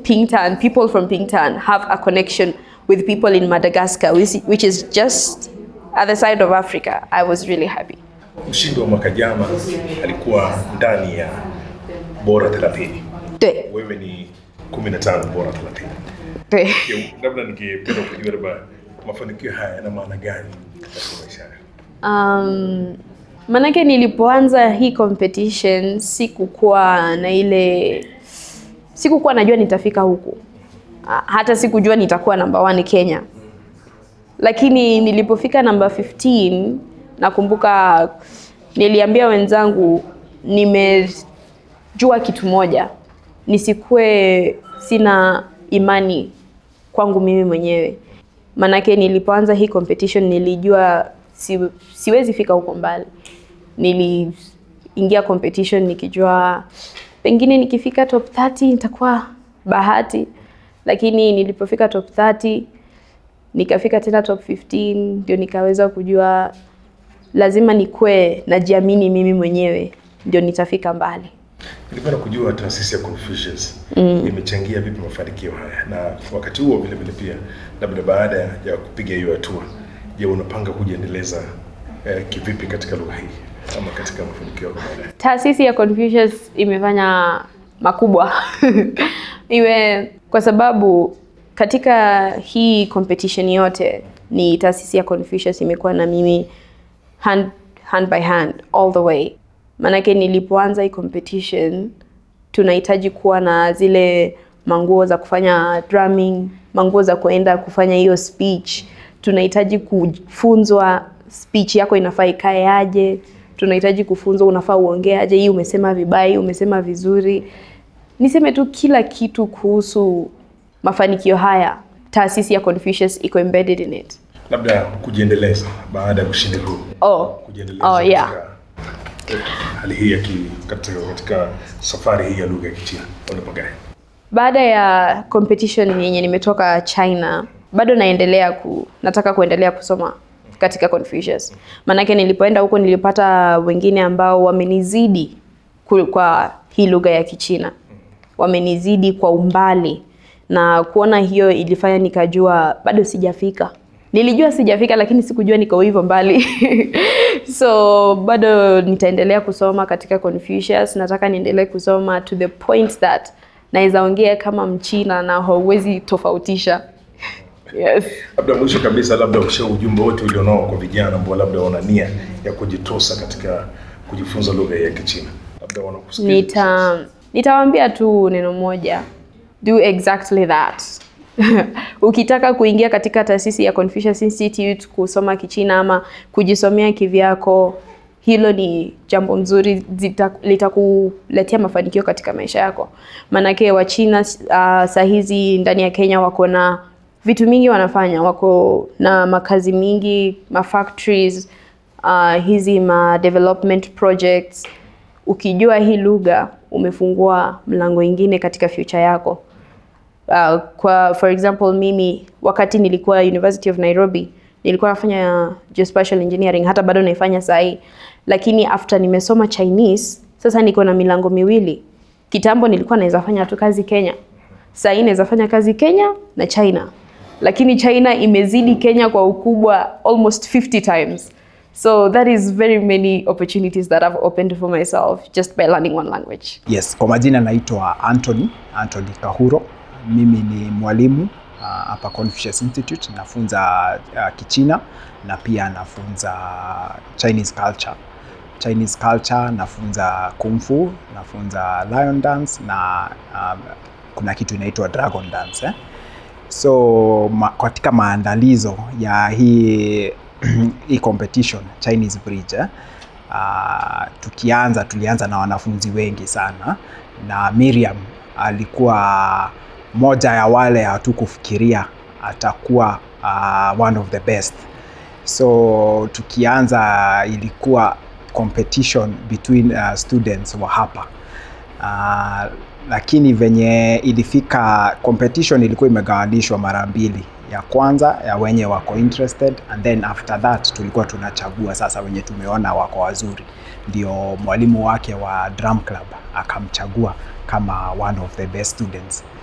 Pingtan, people from Pingtan have a connection with people in Madagascar, which, which is just at the side of Africa. I was really happy. Mshindi wa mwaka jana alikuwa ndani ya bora 30. 对 Wewe ni 15 bora 30. 对。 Je, Labda ningependa kujua labda mafanikio haya yana maana gani katika maisha yako? Um, manake nilipoanza hii competition sikukuwa na ile sikukuwa najua nitafika huku Ah, hata sikujua nitakuwa namba one Kenya, lakini nilipofika namba 15 nakumbuka niliambia wenzangu nimejua kitu moja, nisikue sina imani kwangu mimi mwenyewe. Manake nilipoanza hii competition nilijua si, siwezi fika huko mbali. Niliingia competition nikijua pengine nikifika top 30 nitakuwa bahati, lakini nilipofika top 30 nikafika tena top 15 ndio nikaweza kujua lazima nikue najiamini mimi mwenyewe ndio nitafika mbali. Nilipenda kujua taasisi ya Confucius imechangia vipi mafanikio haya, na wakati huo vile vile pia, labda baada ya kupiga hiyo hatua, je, unapanga kujiendeleza eh, kivipi katika lugha hii ama katika mafanikio yako baadaye? Taasisi ya Confucius imefanya makubwa iwe kwa sababu katika hii competition yote ni taasisi ya Confucius imekuwa na mimi hand, hand by hand all the way. Maanake nilipoanza hii competition tunahitaji kuwa na zile manguo za kufanya drumming, manguo za kuenda kufanya hiyo speech. Tunahitaji kufunzwa speech yako inafaa ikae aje, tunahitaji kufunzwa unafaa uongee aje, hii umesema vibaya, hii umesema vizuri. Niseme tu kila kitu kuhusu mafanikio haya, taasisi ya Confucius iko embedded in it. Labda kujiendeleza baada ya ushindi huu, Oh, kujiendeleza oh yeah. katika eh, hali hii ya ki, katika, katika safari hii ya lugha ya Kichina unapagaje? Baada ya competition yenye nimetoka China, bado naendelea ku, nataka kuendelea kusoma katika Confucius. Maanake nilipoenda huko nilipata wengine ambao wamenizidi ku- kwa hii lugha ya Kichina, wamenizidi kwa umbali, na kuona hiyo ilifanya nikajua bado sijafika. Nilijua sijafika, lakini sikujua niko hivyo mbali so bado nitaendelea kusoma katika Confucius. Nataka niendelee kusoma to the point that naweza ongea kama Mchina na hauwezi tofautisha. Yes. Labda mwisho kabisa, labda usha ujumbe wote ulionao kwa vijana ambao labda wana nia ya kujitosa katika kujifunza lugha ya Kichina, labda wanakusikiliza Nita nitawaambia tu neno moja, do exactly that. Ukitaka kuingia katika taasisi ya Confucius Institute kusoma Kichina ama kujisomea kivyako, hilo ni jambo mzuri, zita- litakuletea mafanikio katika maisha yako. Maanake Wachina uh, saa hizi ndani ya Kenya wako na vitu mingi wanafanya, wako na makazi mingi, ma factories, uh, hizi ma development projects ukijua hii lugha umefungua mlango ingine katika future yako. Uh, kwa for example mimi wakati nilikuwa University of Nairobi nilikuwa nafanya geospatial engineering, hata bado naifanya saa hii, lakini after nimesoma Chinese sasa niko na milango miwili. Kitambo nilikuwa naweza fanya tu kazi Kenya, saa hii naweza fanya kazi Kenya na China, lakini China imezidi Kenya kwa ukubwa almost 50 times. So that is very many opportunities that I've opened for myself just by learning one language. Yes, kwa majina naitwa Anthony, Anthony Kahuro. Mimi ni mwalimu ah, hapa Confucius Institute, nafunza uh, Kichina na pia nafunza Chinese culture. Chinese culture nafunza kung fu, nafunza lion dance na um, kuna kitu inaitwa dragon dance eh? So ma, katika maandalizo ya hii hii competition Chinese Bridge eh? Uh, tukianza tulianza na wanafunzi wengi sana na Miriam alikuwa moja ya wale hatukufikiria atakuwa uh, one of the best. So tukianza ilikuwa competition between uh, students wa hapa uh, lakini venye ilifika competition ilikuwa imegawanishwa mara mbili ya kwanza ya wenye wako interested and then after that tulikuwa tunachagua sasa wenye tumeona wako wazuri ndio mwalimu wake wa drum club akamchagua kama one of the best students